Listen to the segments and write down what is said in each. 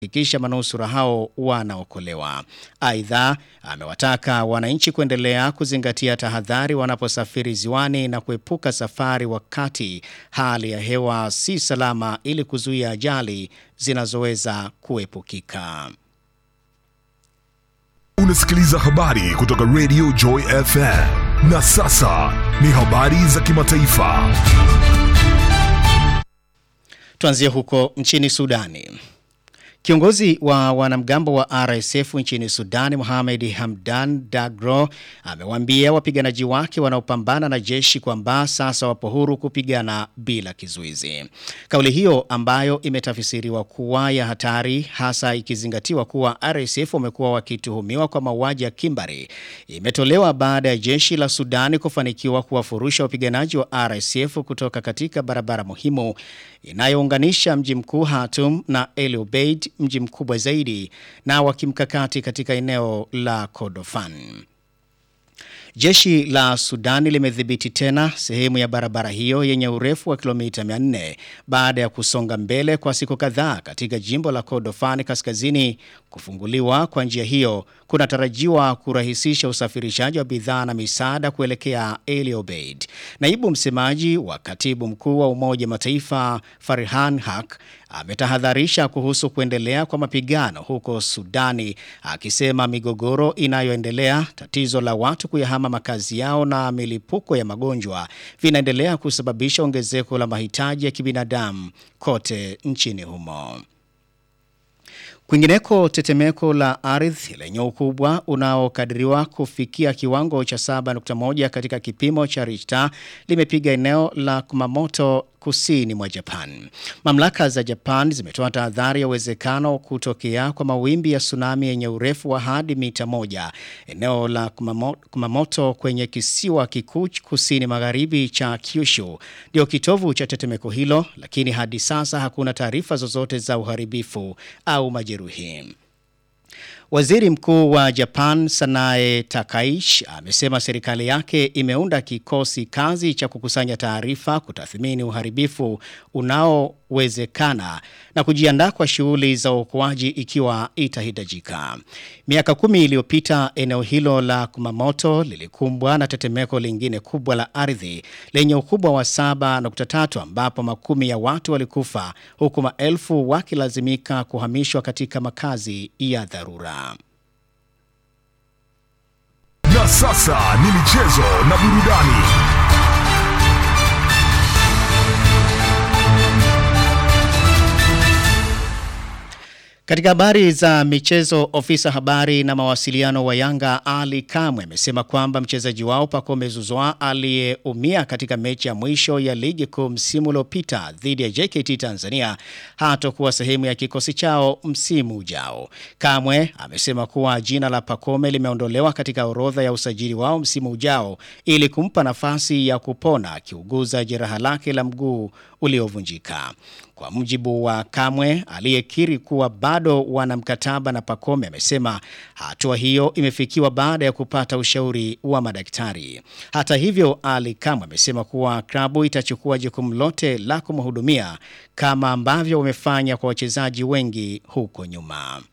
kuhakikisha manusura hao wanaokolewa. Aidha, amewataka wananchi kuendelea kuzingatia tahadhari wanaposafiri ziwani na kuepuka safari wakati hali ya hewa si salama ili kuzuia ajali zinazoweza kuepukika. Unasikiliza habari kutoka Radio Joy FM. Na sasa ni habari za kimataifa. Tuanzie huko nchini Sudani. Kiongozi wa wanamgambo wa RSF nchini Sudani Mohamed Hamdan Dagro amewaambia wapiganaji wake wanaopambana na jeshi kwamba sasa wapo huru kupigana bila kizuizi. Kauli hiyo ambayo imetafsiriwa kuwa ya hatari hasa ikizingatiwa kuwa RSF wamekuwa wakituhumiwa kwa mauaji ya kimbari imetolewa baada ya jeshi la Sudani kufanikiwa kuwafurusha wapiganaji wa RSF kutoka katika barabara muhimu inayounganisha mji mkuu Khartoum na El Obeid, mji mkubwa zaidi na wa kimkakati katika eneo la Kordofan. Jeshi la Sudani limedhibiti tena sehemu ya barabara hiyo yenye urefu wa kilomita 400 baada ya kusonga mbele kwa siku kadhaa katika jimbo la Kordofan kaskazini. Kufunguliwa kwa njia hiyo kunatarajiwa kurahisisha usafirishaji wa bidhaa na misaada kuelekea El Obeid. Naibu msemaji wa katibu mkuu wa Umoja Mataifa Farhan Haq ametahadharisha kuhusu kuendelea kwa mapigano huko Sudani, akisema migogoro inayoendelea, tatizo la watu kuyahama makazi yao na milipuko ya magonjwa vinaendelea kusababisha ongezeko la mahitaji ya kibinadamu kote nchini humo. Kwingineko, tetemeko la ardhi lenye ukubwa unaokadiriwa kufikia kiwango cha 7.1 katika kipimo cha Richter limepiga eneo la Kumamoto kusini mwa Japan. Mamlaka za Japan zimetoa tahadhari ya uwezekano kutokea kwa mawimbi ya tsunami yenye urefu wa hadi mita moja. Eneo la Kumamoto, Kumamoto kwenye kisiwa kikuu kusini magharibi cha Kyushu ndio kitovu cha tetemeko hilo, lakini hadi sasa hakuna taarifa zozote za uharibifu au majeruhi. Waziri Mkuu wa Japan Sanae Takaishi amesema serikali yake imeunda kikosi kazi cha kukusanya taarifa, kutathmini uharibifu unaowezekana na kujiandaa kwa shughuli za uokoaji ikiwa itahitajika. Miaka kumi iliyopita eneo hilo la Kumamoto lilikumbwa na tetemeko lingine kubwa la ardhi lenye ukubwa wa 7.3 ambapo makumi ya watu walikufa huku maelfu wakilazimika kuhamishwa katika makazi ya dharura. Na sasa ni michezo na burudani. Katika habari za michezo, ofisa habari na mawasiliano wa Yanga Ali Kamwe amesema kwamba mchezaji wao Pacome Zouzoua aliyeumia katika mechi ya mwisho ya ligi kuu msimu uliopita dhidi ya JKT Tanzania hatakuwa sehemu ya kikosi chao msimu ujao. Kamwe amesema kuwa jina la Pacome limeondolewa katika orodha ya usajili wao msimu ujao ili kumpa nafasi ya kupona akiuguza jeraha lake la mguu uliovunjika. Kwa mujibu wa Kamwe aliyekiri kuwa bado wana mkataba na Pacome, amesema hatua hiyo imefikiwa baada ya kupata ushauri wa madaktari. Hata hivyo, Ali Kamwe amesema kuwa klabu itachukua jukumu lote la kumhudumia kama ambavyo wamefanya kwa wachezaji wengi huko nyuma.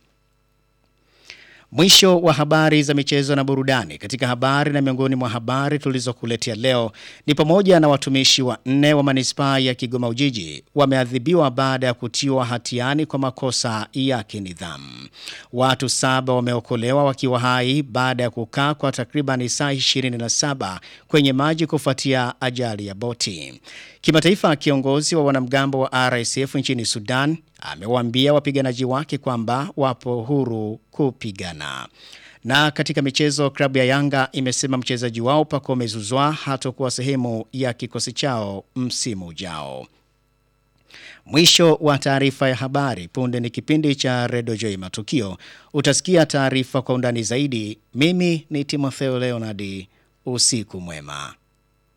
Mwisho wa habari za michezo na burudani. Katika habari na miongoni mwa habari tulizokuletea leo ni pamoja na watumishi wa nne wa manispaa ya Kigoma Ujiji wameadhibiwa baada ya kutiwa hatiani kwa makosa ya kinidhamu. Watu saba wameokolewa wakiwa hai baada ya kukaa kwa takriban saa 27 kwenye maji kufuatia ajali ya boti. Kimataifa, kiongozi wa wanamgambo wa RSF nchini Sudan amewaambia wapiganaji wake kwamba wapo huru kupigana. Na katika michezo, klabu ya Yanga imesema mchezaji wao Pacome Zouzoua hatakuwa sehemu ya kikosi chao msimu ujao. Mwisho wa taarifa ya habari. Punde ni kipindi cha Redio Joy Matukio. Utasikia taarifa kwa undani zaidi. Mimi ni Timotheo Leonard. Usiku mwema.